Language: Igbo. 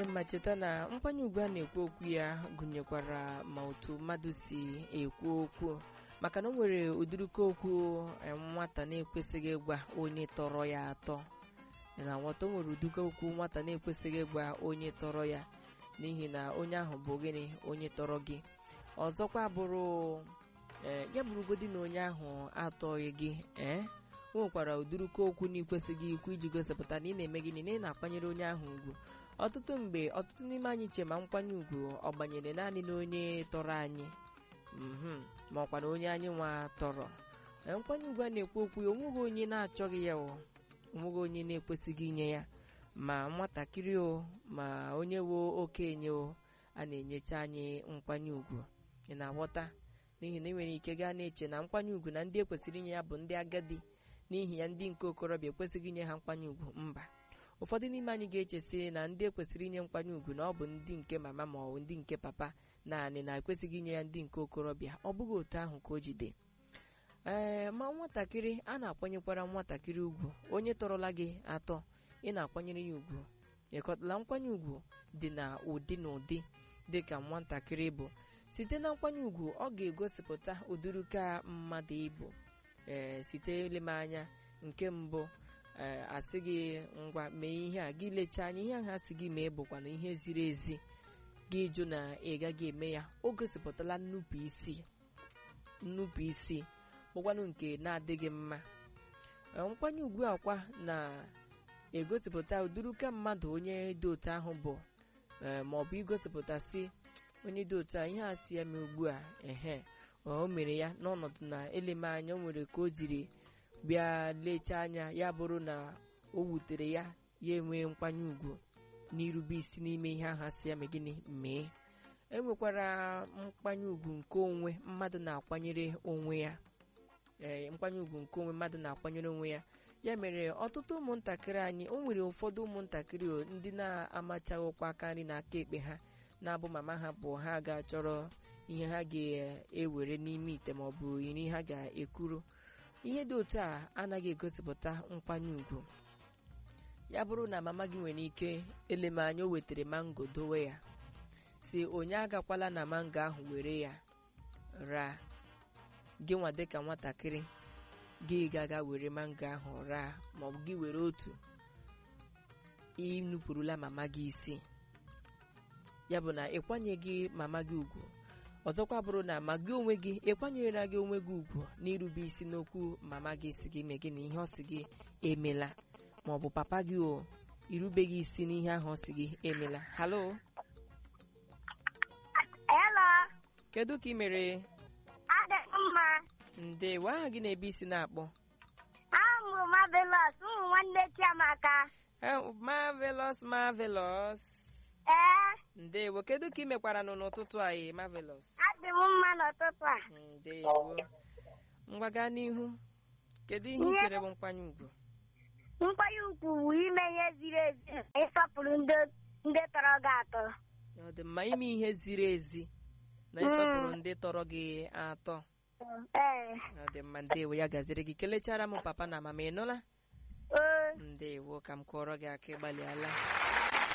mma cheta na nkwanye ugwu a na-ekwu okwu ya gụnyekwara ma otu mmadụ si ekwu okwu maka na o nwere ụdịrịka okwu eh, nwata na-ekwesịghị ịgwa onye tọrọ ya atọ Ị na-aghọta o nwere ụdịrịka okwu nwata na-ekwesịghị ịgwa onye tọrọ ya n'ihi na onye ahụ bụ gịnị onye tọrọ gị ọzọkwa bụrụ ee ya bụrụgodi na onye ahụ atọghị gị ee o nwekwara ụdịrịka okwu na ikwesịghị ikwu iji gosipụta na ị na-eme gịnị na ị na-akwanyere onye ahụ ugwu ọtụtụ mgbe ọtụtụ n'ime anyị che ma nkwanye ugwu ọ gbanyere naanị na onye tọrọ anyị mhm, ma ọkwa na onye anyị nwa tọrọ Ee, nkwanye ugwu a na-ekwu okwu ya onweghị onye na-achọghị ya o onweghị onye na-ekwesịghị inye ya ma nwatakịrị o ma onye wo okenye o a na-enyecha anyị nkwanye ugwu ị na-aghọta n'ihi na ị nwere ike gaa na-eche na nkwanye ugwu na ndị ekwesịrị inye ya bụ ndị agadi n'ihi ya ndị nke okorobịa ekwesịghị inye ha nkwanye ugwu mba ụfọdụ n'ime anyị ga-echesi na ndị ekwesịrị inye nkwanye ugwu na ọ bụ ndị nke mama ma ọ bụ ndị nke papa naanị na ekwesịghị inye ya ndị nke okorobịa ọ bụghị otu ahụ ka o jide ee ma nwatakịrị a na-akwanyekwara nwatakịrị ugwu onye tọrọla gị atọ ị na-akwanyere ya ugwu ịkọtala nkwanye ugwu dị na ụdị na ụdị dị ka nwatakịrị bụ site na nkwanye ugwu ọ ga-egosipụta ụdịrịka mmadụ ịbụ ee site elem anya nke mbụ ee asị gị ngwa mee ihe a gị lechaa anya ihe ahụ asị gị mee bụkwa na ihe ziri ezi gị jụ na ị gaghị eme ya o gosipụtala nnupụ isi nnupụ isi bụkwanụ nke na-adịghị mma Ee, nkwanye ugwu akwa na-egosipụta ụdịrịka mmadụ onye dị otu ahụ bụ ee, ma ọ bụ igosipụta si onye dị otu a ihe a si ya mee ugbu a ehe o mere ya n'ọnọdụ na eleme anya o nwere ka o jiri bịa lechaa anya ya bụrụ na o wutere ya ya enwee nkwanye ugwu n'irube isi n'ime ihe ahụ asị ya mee gịnị mee enwekwara nkwanye ugwu nke onwe mmadụ na-akwanyere onwe ya ee nkwanye ugwu nke onwe mmadụ na-akwanyere onwe ya ya mere ọtụtụ ụmụntakịrị anyị o nwere ụfọdụ ụmụntakịrị o, ndị na-amachaghịkwa aka nri na aka ekpe ha na-abụ mama ha bụ ha ga-achọrọ ihe ha ga-ewere n'ime ite ma ọ bụ iri ha ga-ekuru ihe dị otu a anaghị egosipụta nkwanye ugwu ya bụrụ na mama gị nwere ike eleme anya o wetara mango dowe ya si onye agakwala na mango ahụ were ya raa gị nwa dịka nwatakịrị gị gaga were mango ahụ raa maọbụ gị were otu ịnupụrụla mama gị isi ya bụ na ịkwanyeghị mama gị ugwu ọzọkwa bụrụ na ma gị onwe gị ịkwanyere gị onwe gị ugwu n'irube isi n'okwu mama gị si gị mee gị na ihe ọ sị gị emela ma ọ bụ papa gị o irubeghị isi n'ihe ahụ ọ sị gị emela halo Hello, kedu ka ị mere adịghị mma. ndewo aha gị na-ebe isi na-akpọ Ahụ m Marvelous, ụmụ nwanne Chiamaka. Eh, marvelous marvelous Ee, ndewo kedu ka ị mekwara nụ n'ụtụtụ anyị marvelous adị m mma n'ụtụtụ a. ndewo ngwa gaa n'ihu kedu ihe ị chere bụ nkwanye ugwu Nkwanye ugwu bụ ime ihe ziri ezi na ịsọpụrụ ndị ndị tọrọ gị atọ. ọ dị mma ime ihe ziri ezi na ịsọpụrụ ndị tọrọ gị atọ Ee, ọ dị mma ndewo ya gaziri gị kelechara m papa na mama ị nụla ee, ndewo ka m kụọrọ gị aka ịgbalịala